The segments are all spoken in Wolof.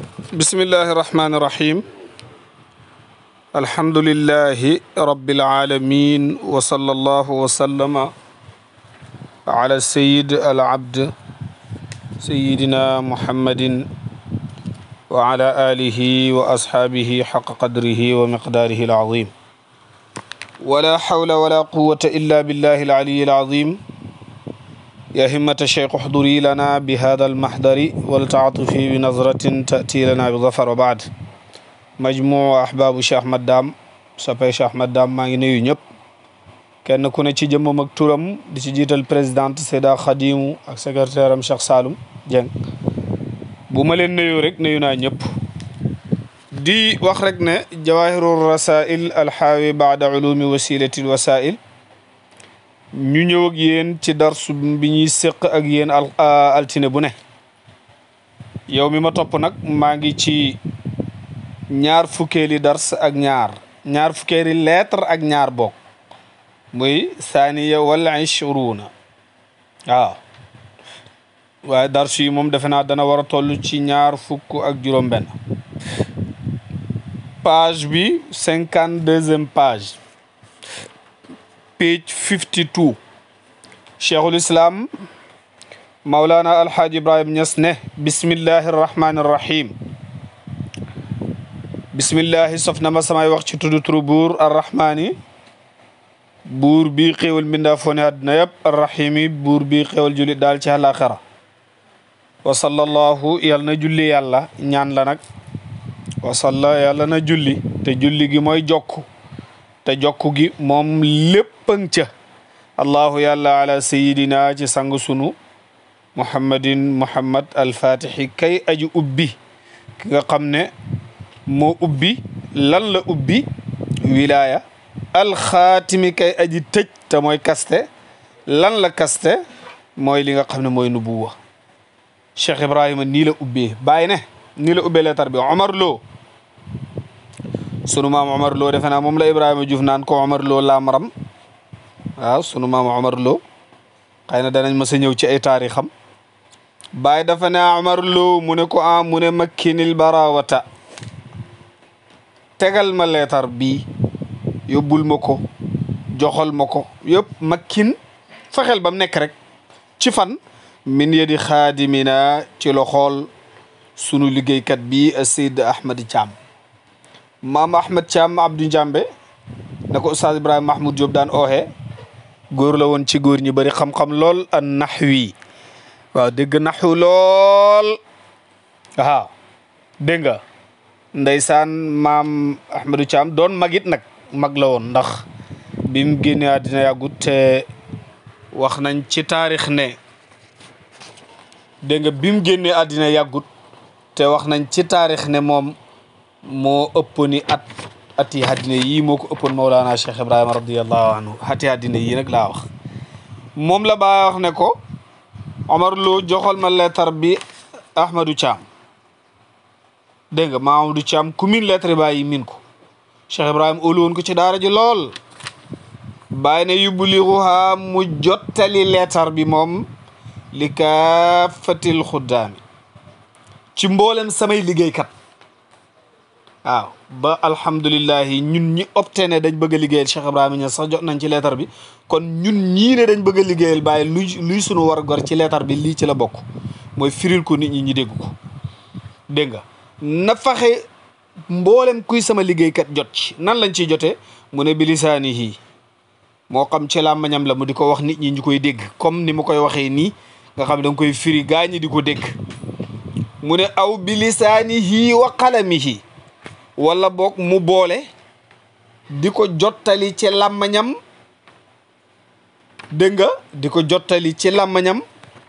بسم الله الرحمن الرحيم الحمد لله رب العالمين وصلى الله وسلم على السيد العبد سيدنا محمد وعلى آله وأصحابه حق قدره ومقداره العظيم ولا حول ولا قوة إلا بالله العلي العظيم يا همة الشيخ احضري لنا بهذا المحضر ولتعطفي بنظرة تأتي لنا بظفر وبعد مجموع أحباب Cheikh Ahmad Dame soppee Cheikh Ahmad Dame maa ngi nuyu ñëpp kenn ku ne ci jëmmam ak turam di ci jiital présidente Seyda Khadimu ak secrétaire am Cheikh Saloum Dieng bu ma leen nuyu rek nuyu naa ñëpp di wax rek ne jawahiru rasail alxaawi baada ulumi wasilati wasail ñu ñëw ak yéen ci darsu bi ñuy séq ak yéen al altine bu ne yow mi ma topp nag maa ngi ci ñaar fukkeeli dars ak ñaar ñaar fukkeeli lettre ak ñaar bokk muy saaniya wala ishruuna waaw waaye darsu yi moom defe naa dana war a toll ci ñaar fukk ak juróom benn page bi cinquante deuxième page page 52 cheikhul islam maulana alhaaji ibrahim ñas ne bismillahi arrahmani arrahim bismillahi sof na ma samay wax ci tudd turu buur arrahmani buur bi xéewal mbindaa foo ne àddina yëpp arrahimi buur bi xéewal julli daal ci àllaaxira wa sallallahu yàlla na julli yàlla ñaan la nag wa salla yàlla na julli te julli gi mooy jokk te jokku gi moom léppang ca allahu yàlla ala sayidina ci sang sunu muhammadin muhammad alfatixi kay aji ubbi ki nga xam ne moo ubbi lan la ubbi wilaya alxaatimi kay aji tëj te mooy kaste lan la kaste mooy li nga xam ne mooy nubuwa cheikh ibrahima nii la ubbee bàyyi ne nii la ubbee leetar bi omar loo sunu maam Omar Lo defe naa moom la Ibrahima Diouf naan ko Omar Lo laamaram waaw sunu maam Omar Lo xëy na danañ mës a ñëw ci ay taarixam Baay dafa ne Omar Lo mu ne ko ah mu ne makkinil barawata tegal ma leetar bii yóbbul ma ko joxal ma ko yëpp makkin fexeel ba mu nekk rek ci fan min yedi xaadimina ci loxool sunu liggéeykat bi Seyd Ahmad Thiam maam Ahmed Thiam Abdou Njambe na ko Oustaz Ibrahima Mahmoud Diop daan ooxee góor la woon ci góor ñi bëri xam-xam lool an naxwi waaw dégg naxu lool waaw dégg nga ndeysaan maam Ahmedou Thiam doon magit nag mag la woon ndax bi mu génnee àddina yàggut te wax nañ ci taarix ne dégg nga bi mu génnee àddina yàggut te wax nañ ci taarix ne moom moo ëpp ni at ati àddina yii moo ko ëppoon Mawlana Cheikh Ibrahima radiallahu anhu ati àddina yii nag laa wax moom la baa wax ne ko Omar Lo joxal ma lettre bi Ahmadou Thiam dégg nga Mamadou Thiam ku min lettre bàyyi min ko Cheikh Ibrahima óolu woon ko ci daara ji lool bàyyi ne yubliguha mu jottali lettre bi moom li kaafatil xuddaami ci mboolem samay liggéeykat waaw ba alhamdulilahi ñun ñi opté ne dañ bëgg a liggéeyal Cheikh Ibrahima Niass sax jot nañ ci leetar bi kon ñun ñii ne dañ bëgg a liggéeyal bàyyi luy luy sunu war gor ci leetar bi lii ci la bokk mooy firil ko nit ñi ñi dégg ko dégg nga na faxe mboolem kuy sama liggéeykat jot ci nan lañ ciy jotee mu ne bilisaanihi moo xam ci làmmañam la mu di ko wax nit ñi ñu koy dégg comme ni mu koy waxee nii nga xam ne da nga koy firi gaa ñi di ko dégg mu ne aw bilisaanihi wa qalamihi wala boog mu boole di ko jottali ci làmmañam dégg nga di ko jottali ci làmmañam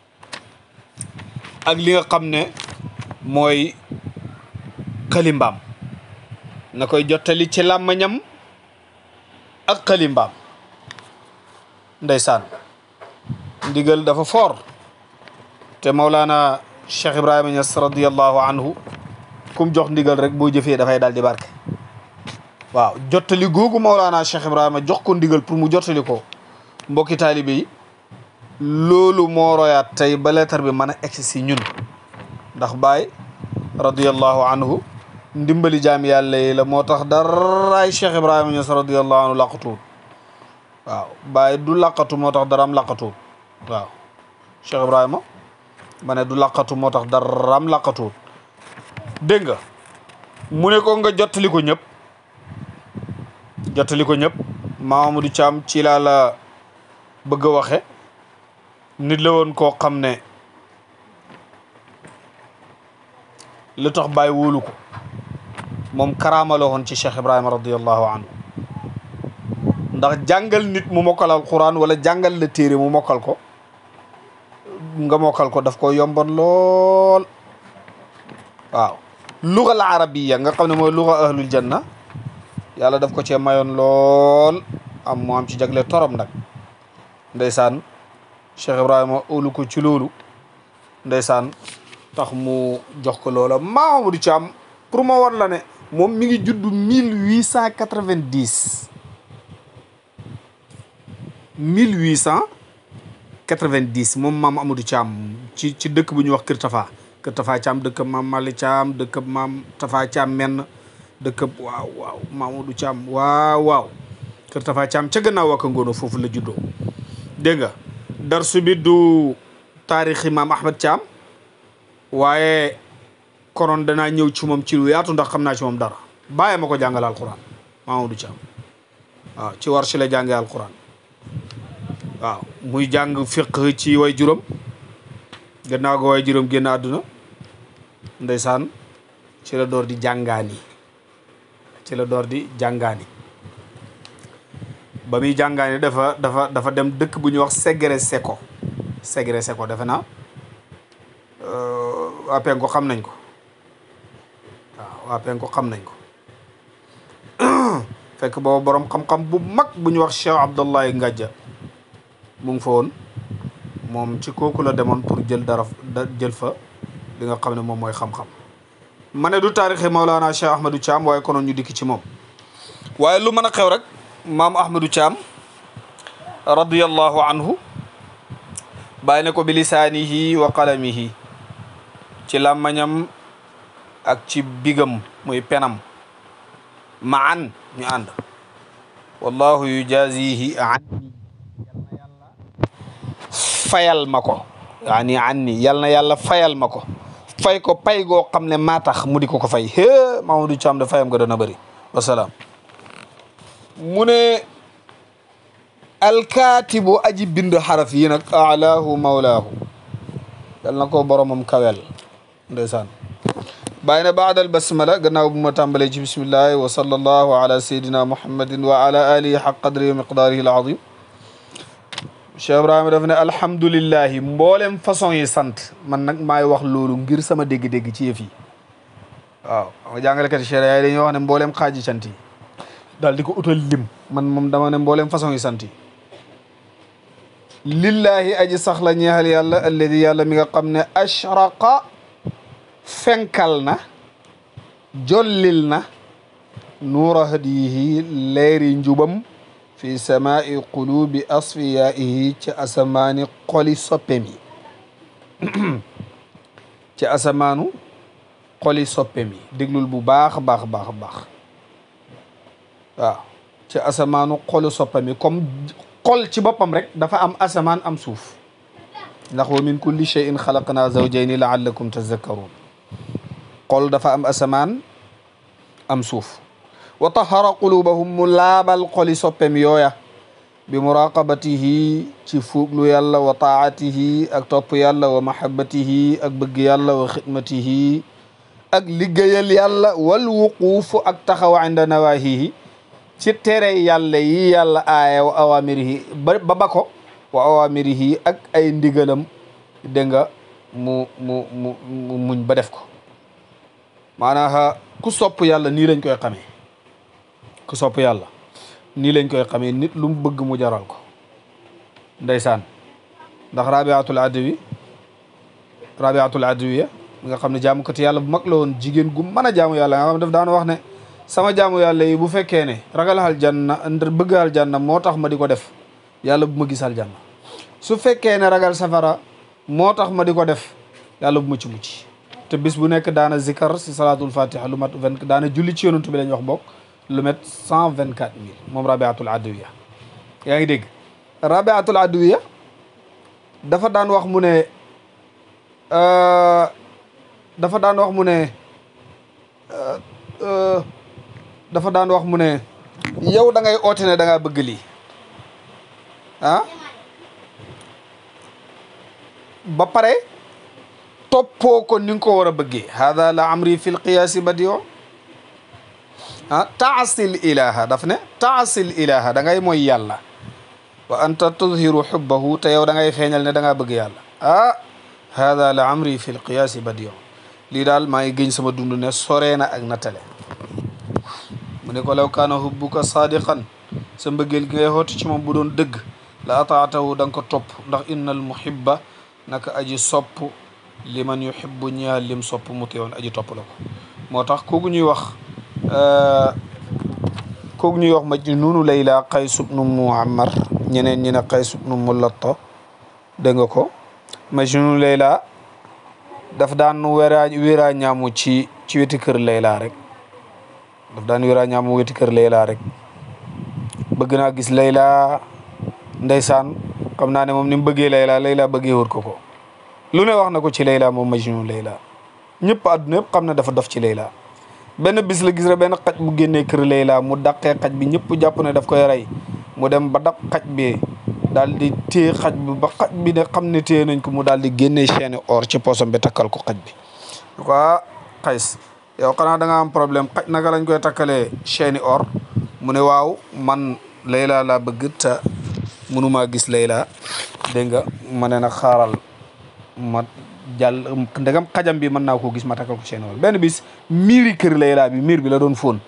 ak li nga xam ne mooy xalimbaam na koy jottali ci làmmañam ak xalimbaam ndeysaan ndigal dafa foor te Mawlana Cheikh Ibrahima Niass radiallahu anhu kum jox ndigal rek boo jëfee dafay daal di barke waaw jottali googu Mawlana Cheikh Ibrahima jox ko ndigal pour mu jottali ko mbokki taalibe yi loolu moo royaat tey ba leetar bi mën a egsi si ñun ndax Baay radiallahu anhu ndimbali jaam yàlla yi la moo tax daraay Cheikh Ibrahima Niass radiallahu anhu laqatuwut waaw Baay du laqatu moo tax daraam laqatuwut waaw Cheikh Ibrahima ma ne du laqatu moo tax daraam laqatuwut dégg nga mu ne ko nga jottali ko ñëpp jottali ko ñëpp Mamadou Thiam ci laa la bëgg a waxe nit la woon koo xam ne lu tax bàyyi wóolu ko moom karaama la woon ci Cheikh Ibrahima radiallahu anhu ndax jàngal nit mu mokkal alquran wala jàngal la téere mu mokkal ko nga mokkal ko daf ko yomboon lool waaw luga al arabiya nga xam ne mooy luga ahlul janna yàlla daf ko cee mayoon lool am mu am ci jagle torom nag ndeysaan Cheikh Ibrahima óolu ko ci loolu ndeysaan tax mu jox ko loola Mamadou Thiam pour ma war la ne moom mi ngi judd mille huit cent quatre-vingt-dix mille huit cent quatre-vingt-dix moom maam Amadou Thiam ci ci dëkk bu ñuy wax Kër Tafa Kër Tafa Thiam dëkkab maam Mali Thiam dëkkab maam Tafa Thiam menn dëkkab waaw waaw Mamadou Thiam waaw waaw Kër Tafa Thiam ca gannaaw wakka ngoono foofu la juddoo dégg nga darsu bi du taarixi maam Ahmed Thiam waaye konoon danaa ñëw ci moom ci lu yaatu ndax xam naa ci moom dara bàyyi ma ko jàngal alquran Mamadou Thiam waaw ci war si la jàngee alquran waaw muy jàng fiq ci way juróom gannaaw go way juróom génn àdduna ndeysaan ci la door di jàngaani ci la door di jàngaani ba muy jàngaani dafa dafa dafa dem dëkk bu ñuy wax Segre Seko Segre Seko defe naa waa penko xam nañ ko waaw waa penko xam nañ ko fekk boobu borom xam-xam bu mag bu ñu wax Cheikh Abdullahi Ngajja mu ngi fa woon moom ci kooku la demoon pour jël dara jël fa li nga xam ne moom mooy xam-xam ma ne du taarixi Maulana Cheikh Ahmadou Thiam waaye konoon ñu dikk ci moom waaye lu mën a xew rek maam Ahmadou Thiam radiyallahu anhu bàyyi ne ko bi lisaanihi wa qalamihi ci làmmañam ak ci bigam muy penam ma an ñu ànd wallahu yujazihi anni fayal ma ko yaani anni yal na yàlla fayal ma ko fay ko pay goo xam ne maa tax mu di ko ko fay hee Mamadou Thiam da fayam nga dana bëri wasalaam mu ne alkaatibu aji bind xaraf yi nag alaahu mawlaahu yal na ko boromam kawel ndeysaan bàyyi na baadal basmala gannaaw bu ma tàmbalee ci bismillahi wa sallallahu ala sayidina muhammadin wa ala alihi xaq qadri wa miqdaarihi alazim Cheikh Ibrahima daf ne alhamdulillahi mboolem façon yi sant man nag maay wax loolu ngir sama dégg-dégg ci yëf yi waaw xam nga jàngalekat Cheikh yaay dañuy wax ne mboolem xaaji sant yi daal di ko utal lim man moom dama ne mboolem façon yi sant yi lillahi aji sax la ñeexal yàlla alladi yàlla mi nga xam ne ashraqa fenkal na jollil na nuura hadiyihi leeri njubam fi samaai qulubi asfiyaihi ci asamaani xoli soppem yi ci asamaanu xoli soppem yi déglul bu baax baax baax baax waaw ci asamaanu xolu soppem yi comme xol ci boppam rek dafa am asamaan am suuf ndax wa min kulli cheyin xalaqna zawjayni laallakum tazakkaruun xol dafa am asamaan am suuf wa tahara qulubahum mu laabal xoli soppem yooya bi muraqabatihi ci fuuglu yàlla wa taatihi ak topp yàlla wa mahabbatihi ak bëgg yàlla wa xidmatihi ak liggéeyal yàlla wal wuquufu ak taxaw inda nawahihi ci tere yàlla yi yàlla aaya wa awamirihi ba ba ba ko wa awamirihi ak ay ndigalam dégg nga mu mu mu muñ ba def ko maanaam ku sopp yàlla nii lañ koy xamee ku sopp yàlla nii lañ koy xamee nit lu mu bëgg mu jaral ko ndeysaan ndax rabiatul adawi rabiatul adawiya mi nga xam ne jaamukati yàlla bu mag la woon jigéen gu mën a jaamu yàlla nga xam ne daf daan wax ne sama jaamu yàlla yi bu fekkee ne ragal aljanna ndar bëgg aljanna moo tax ma di ko def yàlla bu ma gis aljanna su fekkee ne ragal safara moo tax ma di ko def yàlla bu ma ci mucc te bis bu nekk daana zikar si salaatul fatiha lu mat vingt daana julli ci yonantu bi lañ wax bokk lu met cent vingt quatre mille moom rabiatul adawiya yaa ngi dégg rabiatul adawiya dafa daan wax mu ne dafa daan wax mu ne dafa daan wax mu ne yow da ngay oote ne da ngaa bëgg lii ah ba pare toppoo ko ni nga ko war a bëggee hada la amri fi lqiyaasi badio ah taasil ilaha daf ne taasil ilaha da ngay mooy yàlla wa anta tudhiru xubbahu te yow da ngay feeñal ne da ngaa bëgg yàlla ah hada la amri fi lqiyaasi badio lii daal maa ngi gëñ sama dund ne soree na ak nattale mu ne ko law kaana hubbuka sadiqan sa mbëggeel gi ngay xootu ci moom bu doon dëgg la ataatahu da nga ko topp ndax innal muhibba naka aji sopp liman yuhibbu ñaal lim sopp mu teewoon aji topp la ko moo tax kooku ñuy wax kooku ñuy wax majnuunu layla qays ibnu muammar ñeneen ñi ne qays ibnu mulatta dégg nga ko majnuunu layla daf daan wéraa wéraa ñaamu ci ci weti kër layla rek daf daan wéraa ñaamu weti kër layla rek bëgg naa gis layla ndeysaan xam naa ne moom ni mu bëggee layla layla bëggee wër ko ko lu ne wax na ko ci layla moom majnun layla ñëpp àdduna yëpp xam ne dafa dof ci layla benn bis la gis rek benn xaj bu génnee kër layla mu daqee xaj bi ñëpp jàpp ne daf koy rey mu dem ba daq xaj bi daal di téye xaj bi ba xaj bi ne xam ne téye nañ ko mu daal di génnee chaîne or ci poosam bi takkal ko xaj bi ko ah xays yow xanaa da nga am problème xaj naka lañ koy takkalee chaîne or mu ne waaw man layla laa bëgg te mënumaa gis layla dégg nga ma ne nag xaaral ma jàll ndegam xajam bi mën naa koo gis ma takkal ko chaîne or benn bis miiri kër layla bi miir bi la doon fóon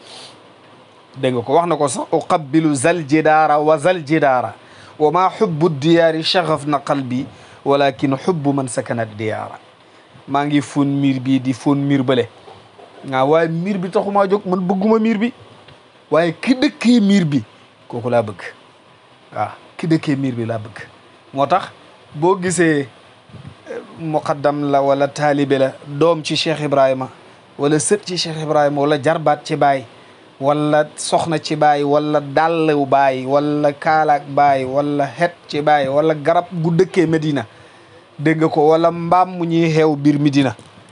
dégg nga ko wax na ko sax uqabbilu zal jidaara wa zal jidaara wa maa xubbu diyaari chaxaf na qalbi walakin xubbu man sakana diyaara maa ngi fóon miir bii di fóon miir bële nga waaye miir bi taxumaa jóg man bëgguma miir bi waaye ki dëkkee miir bi kooku laa bëgg waaw ki dëkkee miir bi laa bëgg moo tax boo gisee muqaddam la wala taalibe la doom ci Cheikh Ibrahima wala sët ci Cheikh Ibrahima wala jarbaat ci baay wala soxna ci baay wala dàllu baay wala kaalaak baay wala xet ci baay wala garab gu dëkkee Medina dégg nga ko wala mbaam mu ñuy xeew biir Medina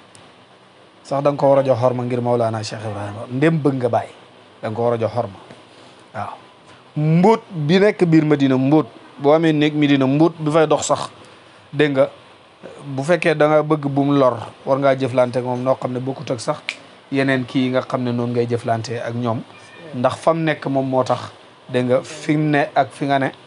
sax da nga ko war a jox xorma ngir Maulana Cheikh Ibrahima ndem bëgg nga baay da nga ko war a jox xorma waaw mbóot bi nekk biir Medina mbóot boo amee néeg Medina mbóot bi fay dox sax dégg nga bu fekkee da nga bëgg bum lor war ngaa jëflante ak moom noo xam ne bokkut ak sax yeneen kii nga xam ne noonu ngay jëflante ak ñoom ndax fam nekk moom moo tax dégg nga fi mu ne ak fi nga ne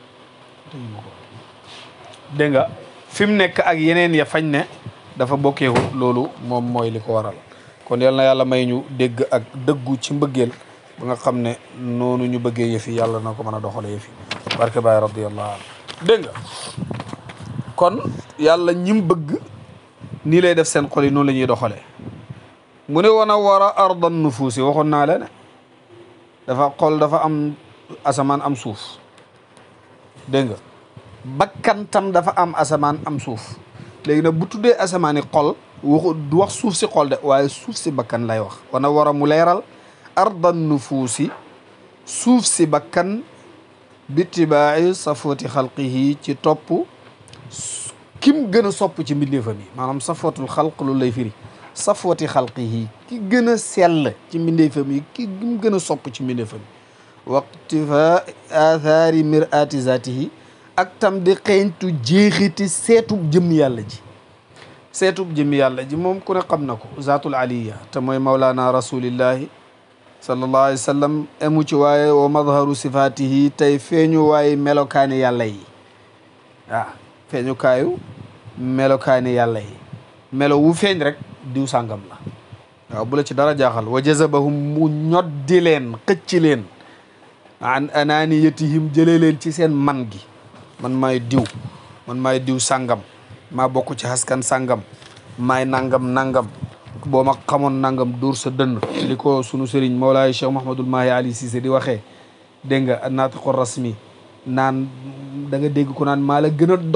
dégg nga fi mu nekk ak yeneen ya fañ ne dafa bokkeewut loolu moom mooy li ko waral kon yal na yàlla may ñu dégg ak dëggu ci mbëggeel ba nga xam ne noonu ñu bëggee yëfi yàlla na ko mën a doxale yëfi barke baay radiyallahu anhu dégg nga kon yàlla ñim bëgg nii lay def seen xol yi noonu la ñuy doxalee mu ne wana war a ardan nufuusi waxoon naa la ne dafa xol dafa am asamaan am suuf dégg nga bakkan tam dafa am asamaan am suuf léegi nag bu tuddee asamaani xol waxu du wax suuf si xol de waaye suuf si bakkan lay wax wana war a mu leeral ardan nufuusi suuf si bakkan bitibaayi safooti xalqihi ci topp kim gën a sopp ci mbindeefam yi maanaam safootul xalq loolu lay firi safooti xalqihi ki gën a sell ci mbindeefam yi ki mu gën a sopp ci mbindeefam yi waqtifa athaari mirati zatihi ak tam di xeeñtu jeexiti seetub jëm yàlla ji seetub jëm yàlla ji moom ku ne xam na ko zaatul aliya te mooy mawlaana rasulillahi sallallahu alayhi wa sallam emu ci waaye wa madharu sifatihi tey feeñu waaye melokaani yàlla yi waaw feeñukaayu melokaani yàlla yi melo wu feeñ rek diw sàngam la waaw bu la ci dara jaaxal wa jazabahum mu ñoddi leen xëcc leen an ananiyatihim jëlee leen ci seen man gi man maay diw man maay diw sàngam maa bokk ci askan sàngam maay nangam nangam boo ma xamoon nangam dóor sa dënn li ko sunu sëriñ Mawlaay Cheikh Mahamadul Mahi Ali Cissé di waxee dégg nga naatiqu rasmi naan da nga dégg ko naan maa la gën a dof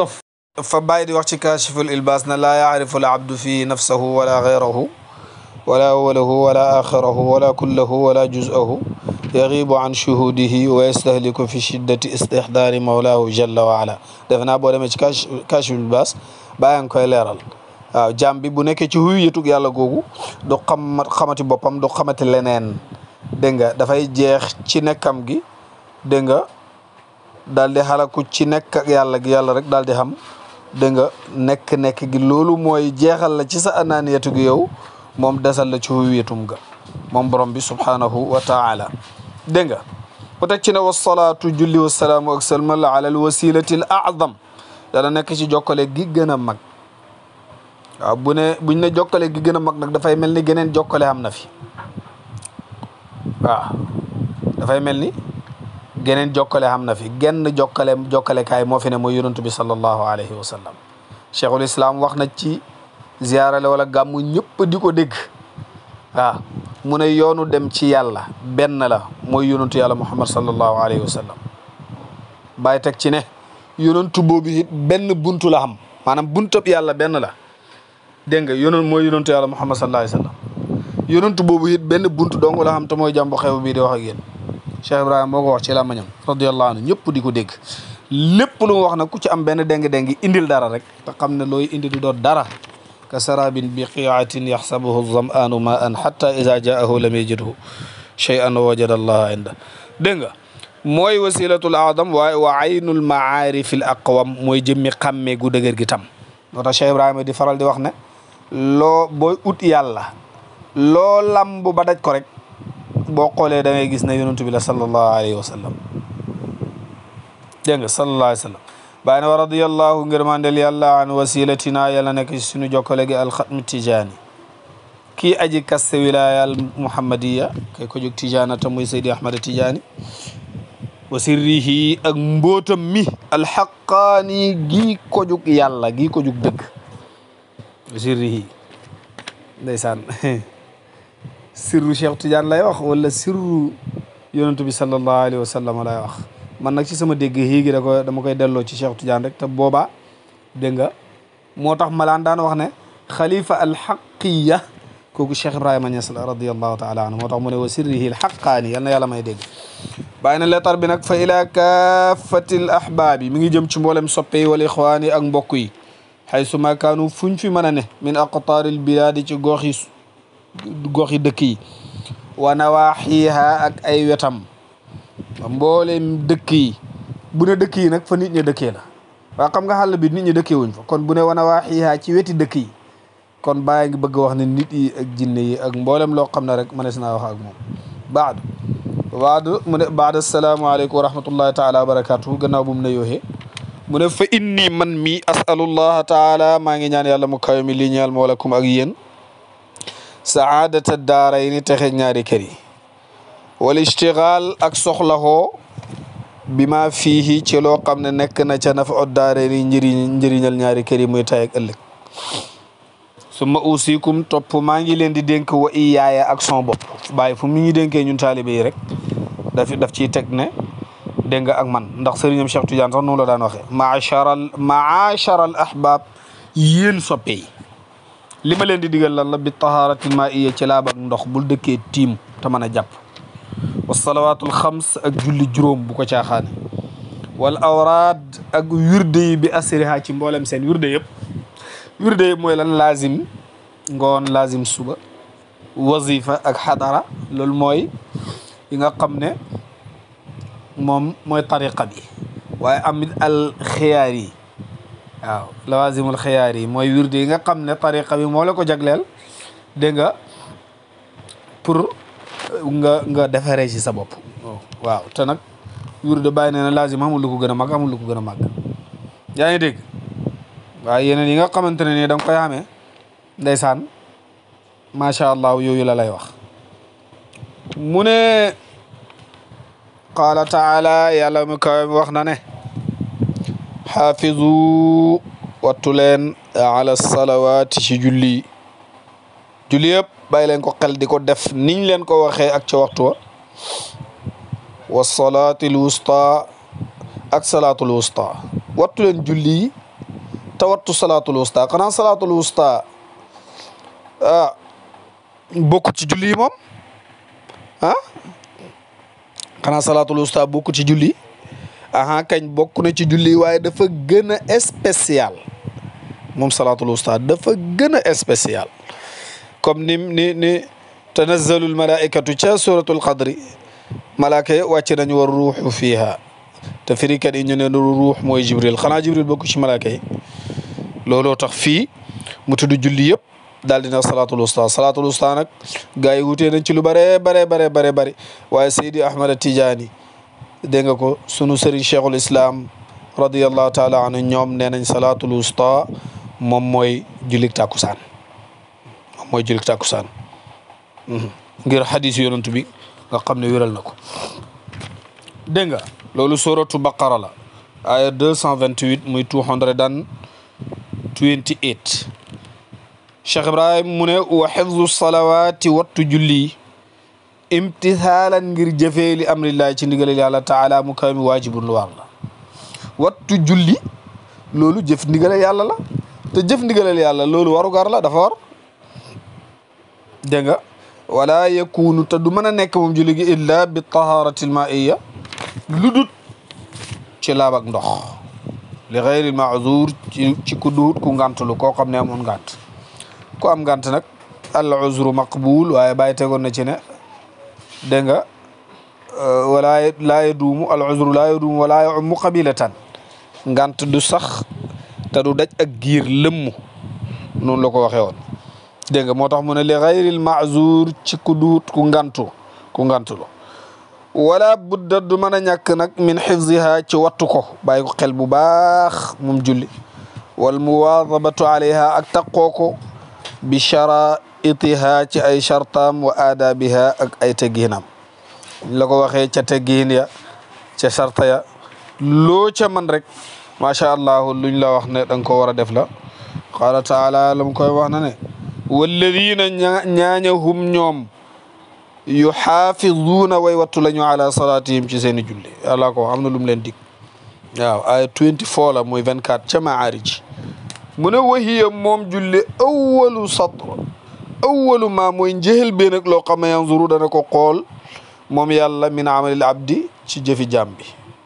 fa bàyyi di wax ci kaashiful ilbaas na laa yaarifu al abdu fii nafsahu wala gayrahu wala awalahu wala axirahu wala kullahu wala juzahu yaxibu an shuhudihi wa yastahliku fi shiddati istixdaari mawlaahu jalla wa ala defe naa boo demee ci kaashiful ilbaas bàyyi nga koy leeral waaw jaam bi bu nekkee ci huyu yëtug yàlla googu du xam xamati boppam du xamati leneen dégg nga dafay jeex ci nekkam gi dégg nga daal di xalaku ci nekk ak yàlla gi yàlla rek daal di xam dégg nga nekk-nekk gi loolu mooy jeexal la ci sa anaaniyatu gi yow moom desal la ci huwiyatum ga moom borom bi subhanahu wa taala dégg nga bu teg ci ne wasalaatu julli wasalaamu ak salmal ala al wasilati al azam dana nekk ci jokkale gi gën a mag waaw bu ne buñ ne jokkale gi gën a mag nag dafay mel ni geneen jokkale am na fi waaw dafay mel ni geneen jokkale xam na fi genn jokkale jokkale kaay moo fi ne mooy yonantu bi sallallahu alayhi wa sallam cheikhul islam wax na ci ziarale wala gàmmu ñëpp di ko dégg waaw mu ne yoonu dem ci yàlla benn la mooy yonantu yàlla muhammad sallallahu alayhi wa sallam bàyyi teg ci ne yonantu boobu it benn buntu la xam maanaam buntab yàlla benn la dégg nga yonon mooy yonantu yàlla muhammad sallallahu alayhi wa sallam yonantu boobu it benn buntu dong la xam te mooy jàmbu xew bii di wax ak yéen Cheikh Ibrahima moo ko wax ci làmmañam radiyallahu anhu ñëpp di ko dégg lépp lu mu wax nag ku ci am benn déng-déng indil dara rek te xam ne looy indi du doon dara ka sarabin bi qiatin yaxsabuhu zam'anu ma an hatta ida jaahu lam yajidhu shay'an wajada allaha inda dégg nga mooy wasilatul adam waaye wa aynul maarif al aqwam mooy jëmmi xàmmee gu dëgër gi tam moo tax Cheikh Ibrahima di faral di wax ne loo booy ut yàlla loo lamb ba daj ko rek boo xoolee da ngay gis ne yonentu bi la sallallahu alayhi wa sallam dégg nga sallallahu alayhi wa sallam bàyyi ne wa radiyallahu ngërmandel yàlla an wasilatina yàlla nekk ci suñu jokkale gi alxatmi tijaani kii aji kaste wilayal muhammadiya kay ko jóg tijaana ta muy seydi ahmada tijaani wa sirrihi ak mbootam mi alxaqaani gii ko jóg yàlla gii ko jóg dëgg wa sirrihi ndeysaan sirru Cheikh Tidiane lay wax wala sirru yonentu bi sallallahu alayhi wa sallam lay wax man nag ci sama dégg yii gi da ko dama koy delloo ci Cheikh Tidiane rek te boobaa dégg nga moo tax malaan daan wax ne xalifa alxaqiya kooku Cheikh Ibrahima Niass la radiallahu taala anhu moo tax mu ne wa sirrihi alxaqaani yal na yàlla may dégg bàyyi na leetar bi nag fa ila kaafatil ahbaabi mi ngi jëm ci mboolem soppe yi wal ixwaan yi ak mbokk yi xaysu ma kaanu fuñ fi mën a ne min aqtaaril bilaadi ci gox yi gox yi dëkk yi wa nawaaxiha ak ay wetam mboolem dëkk yi bu ne dëkk yi nag fa nit ñi dëkkee la waaw xam nga xàll bi nit ñi dëkkee wuñ fa kon bu ne wa nawaaxiha ci weti dëkk yi kon bàyyi ngi bëgg wax ne nit yi ak jinne yi ak mboolem loo xam ne rek mënees naa wax ak moom baadu baadu mu ne baada asalaamaaleykum wa rahmatullahi taala wa barakatuhu gannaaw bu mu ne yooxee mu ne fa inni man mi asalullaha taala maa ngi ñaan yàlla mu kawe mi li ñeel moo lakum ak yéen saadata daaray ni texe ñaari kër yi wal ishtigal ak soxlaxoo bi ma fiihi ci loo xam ne nekk na ca nafa ot daare ni njëriñ njëriñal ñaari kër yi muy tay ak ëllëg summa usikum topp maa ngi leen di dénk wa i yaaya ak son bopp bàyyi fu mu ñu dénkee ñun taalibe yi rek daf daf ciy teg ne dégg nga ak man ndax sëriñam Cheikh Tidiane sax noonu la daan waxee maacharal maacharal ahbab yéen soppe yi li ma leen di digal lan la bi taharatil ma iya ci laab ak ndox bul dëkkee tiim te mën a jàpp wa salawaatul xams ak julli juróom bu ko caaxaane wal awraad ak wirde yi bi asriha ci mboolem seen wirde yëpp wirde yëpp mooy lan laazim ngoon laazim suba wazifa ak xadara loolu mooy yi nga xam ne moom mooy tariqa bi waaye amit al xiyaar yi waaw lawazimul xiyaar yi mooy wirde yi nga xam ne tariqa bi moo la ko jagleel dégg nga pour nga nga defaree ci sa bopp waaw te nag wirde bàyyi nee na lazim amul lu ko gën a mag amul lu ko gën a mag yaa ngi dégg waaye yeneen yi nga xamante ne nii da nga koy xamee ndeysaan macha allah yooyu la lay wax mu ne qaala taala yàlla mu kawe mi wax na ne xaafizu wattu leen ala salawaati ci julli julli yëpp bàyyi leen ko xel di ko def niñ leen ko waxee ak ca waxtu wa wa salaatil wusta ak salaatul wusta wattu leen julli te wattu salaatul wusta xanaa salaatul wusta ah bokkut ci julli yi moom ah xanaa salaatul wusta bokkut ci julli aha kañ bokk na ci julli waaye dafa gën a spécial moom salaatul wusta dafa gën a spécial comme ni ni ni tanazzalul malaikatu ca suratul qadri malaaka yi wàcc nañu war ruuxu fiiha te firikat yi ñu ne ruux mooy jibril xanaa jibril bokk ci malaaka yi looloo tax fii mu tudd julli yëpp daal dina salaatul wusta salaatul wusta nag gars yi wutee nañ ci lu bare bare bare bare bëri waaye Seydi Ahmad Tijaani dégg nga ko sunu sëriñ cheikhul islam radiallahu taala anhu ñoom nee nañ salaatul wusta moom mooy jullik tàkkusaan moom mooy jullik tàkkusaan ngir xadis yonent bi nga xam ne wéral na ko dégg nga loolu suratu baqara la aya 228 muy 228 cheikh ibrahim mu ne wa xifdu salawaati wattu julli imtithaalan ngir jëfee li amrillahi ci ndigalal yàlla taala mu kaw mi waajibun lu war la wattu julli loolu jëf ndigalal yàlla la te jëf ndigalal yàlla loolu warugar la dafa war dégg nga wala yakunu te du mën a nekk moom julli gi illa bi taharati l maiya lu dut ci laab ak ndox li xayril maazur ci ci ku duut ku ngantulu koo xam ne amoon ngant ku am ngant nag al uzru maqbul waaye bàyyi tegoon na ci ne dégg nga walaa laa yaduumu al uzru laa yaduumu walaa yaummu qabilatan ngant du sax te du daj ak giir lëmm noonu la ko waxee woon dégg nga moo tax mu ne li xayril maazur ci ku duut ku ngantu ku ngantulu wala budda du mën a ñàkk nag min xifziha ci wattu ko bàyyi ko xel bu baax moom julli wal muwaadabatu alayha ak taqoo ko bi charaitiha ci ay chartaam wa aadabiha ak ay teggiinam la ko waxee ca teggiin ya ca charta ya loo ca man rek macha allah luñ la wax ne da nga ko war a def la qaala taala la mu koy wax na ne walladina ñaaña hum ñoom yuxaafizuuna way wattu la ñu ala salaatihim ci seen i julli yàlla ko am na lu mu leen dig waaw ay 24 la muy 24 ca maarij mu ne wahiya moom julli awalu satr awalu ma mooy njëhel bee nag loo xam ne yanzuru dana ko xool moom yàlla min amalil abdi ci jëfi jaam bi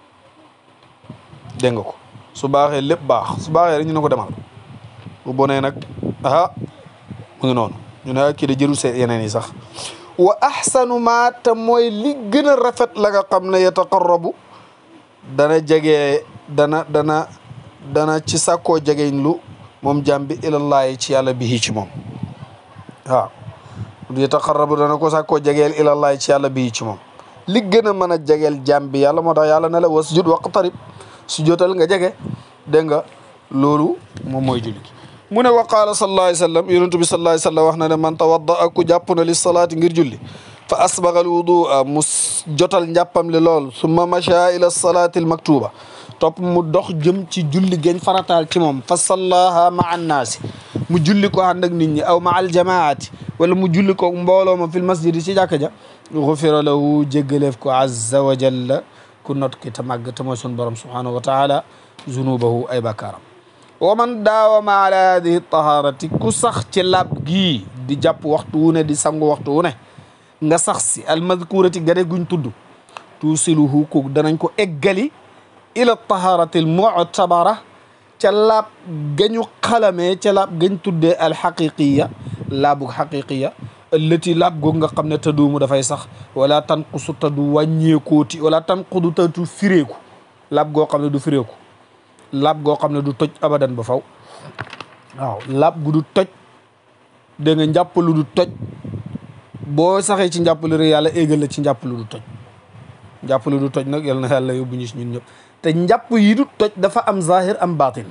dégg nga ko su baaxee lépp baax su baaxee rek ñu ne ko demal bu bonee nag aha mu ngi noonu ñu ne kii de jërul seen yeneen yi sax wa ahsanu ma te mooy li gën a rafet la nga xam ne yataqarrabu dana jege dana dana dana ci sàkkoo jegeñ lu moom jàmm bi ilallahi ci yàlla bihi ci moom waaw yataqarrabu dana ko sàkkoo jegeel ilallahi ci yàlla bihi ci moom li gën a mën a jegeel jàmm bi yàlla moo tax yàlla ne la wasjud waqtarib su jotal nga jege dégg nga loolu moom mooy julli mu ne wa qaala sallallahu alayhi wa sallam yonentu bi sallallahu alayhi wa sallam wax na ne man tawadda ak ku jàpp na li salaati ngir julli fa asbagal wudua mu jotal njàppam li lool summa macha ila salaati al maktuba topp mu dox jëm ci julli geñ farataal ci moom fa sallaha ma annaasi mu julli ko ànd ak nit ñi aw ma al jamaati wala mu julli ko mbooloo ma fil masjidi ci jàkka ja gufira lahu jéggaleef ko azza wa jalla ku not ki te màgg te mooy sun borom subhanahu wa taala zunubahu ay bakkaaram wa man daawama ala hadihi taharati ku sax ci lab gii di jàpp waxtu wu ne di sangu waxtu wu ne nga sax si almadkurati gane guñ tudd tuusiluhu ko danañ ko eggali ila taharati al mu'tabara ca laab gañu xalamee ca laab gañ tuddee alxaqiqiya laabug xaqiqiya allati laab goog nga xam ne taduumu dafay sax wala tanqusu tadu wàññeekooti wala tanqudu tatu fireeku laab goo xam ne du fireeku laab goo xam ne du toj abadan ba faw waaw laab gu du toj dégg nga njàpp lu du toj boo saxee ci njàpp lu rek yàlla éegal la ci njàpp lu du toj njàpp lu du toj nag yal na yàlla yóbbu ñu si ñun ñëpp te njàpp yi du toj dafa am zahir am batin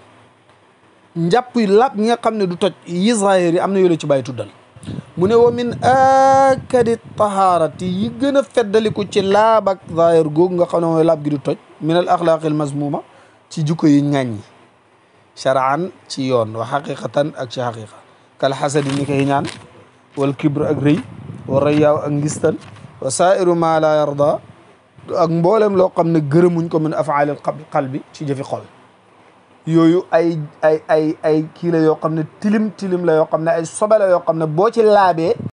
njàpp yi laab ñi nga xam ne du toj yi zahir yi am na yoo la ci bàyyi tuddal mu ne wa min akadi taharati yi gën a feddaliku ci laab ak zahir googu nga xam ne mooy laab gi du toj min al axlaaqil mazmuma ci jukko yi ŋàññi sharaan ci yoon wa xaqiqatan ak ci xaqiqa kal xasadi ni koy ñaan wal kibr ak rëy wa rayaaw ak ngistal wa saairu ma la yarda ak mboolem loo xam ne gërëmuñ ko min afaalil qalbi ci jëfi xol yooyu ay ay ay ay kii la yoo xam ne tilim tilim la yoo xam ne ay sobe la yoo xam ne boo ci laabee